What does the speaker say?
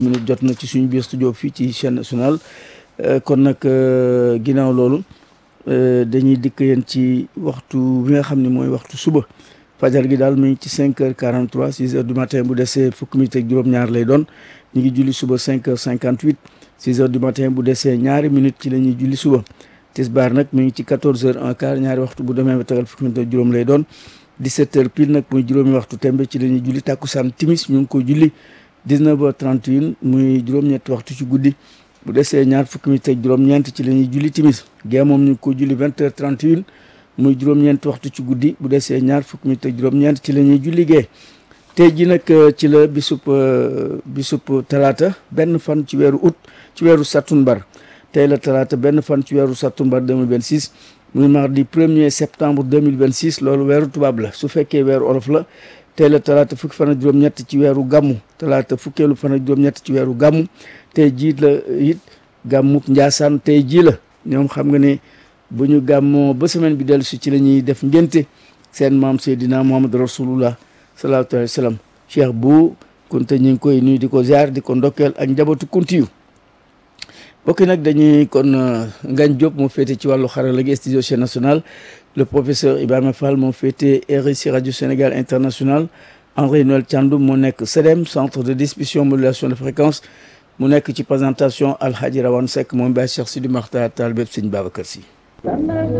minute jot na ci suñu biir studio fii ci chaîne nationale kon nag ginnaaw loolu dañuy dikk yéen ci waxtu bi nga xam ne mooy waxtu suba fajar gi daal mu ngi ci cinq heures quarante trois six heures du matin bu desee fukki minute ak juróom-ñaar lay doon ñu ngi julli suba cinq heures cinquante huit six heures du matin bu desee ñaari minute ci la ñuy julli suba tisbaar nag mu ngi ci quatorze heures un quart ñaari waxtu bu demee ba tegal fukki minute ak juróom lay doon dix-sept heures pile nag muy juróomi waxtu tembe ci la ñuy julli tàkkusaan timis ñu ngi ko julli 19 heures 31 muy juróom-ñetti waxtu ci guddi bu desee ñaar fukki minute ak juróom-ñeent ci la ñuy julli timis gee moom ñu ngi ko julli 20 heures 31 muy juróom-ñeenti waxtu ci guddi bu desee ñaar fukki minute ak juróom-ñeent ci la ñuy julli gee tey ji nag ci la bisub bisub talaata benn fan ci weeru août ci weeru sattumbar tey la talaata benn fan ci weeru sattumbar 2026 muy mardi 1er septembre 2026 loolu weeru tubaab la su fekkee weeru olof la tey la talaata fukki fan ak juróom-ñett ci weeru gàmmu talaata fukkeelu fan ak juróom-ñett ci weeru gàmmu tey jii la it gàmmuk njaasaan tey jii la ñoom xam nga ne bu ñu gàmmoo ba semaine bi dellu si ci la ñuy def ngénte seen maam Seydina Muhammad rasulullah sallallahu alayhi wa sallam cheikh bu kunte ñu ngi koy nuyu di ko ziar di ko ndokkeel ak njabootu kuntiyu bokki nag dañuy kon Ngagne Diop moo féete ci wàllu xarala gi studio chaîne nationale le professeur Ibrahima Fall moo féete RSI radio Sénégal international André Noël Thiandoum moo nekk CEDEM centre de distribution modulation de fréquence mu nekk ci présentation Alhaji Rawane Seck moom Baye Cheikh Sidi Makhtar Tall bépp Sëñ Babacar Sy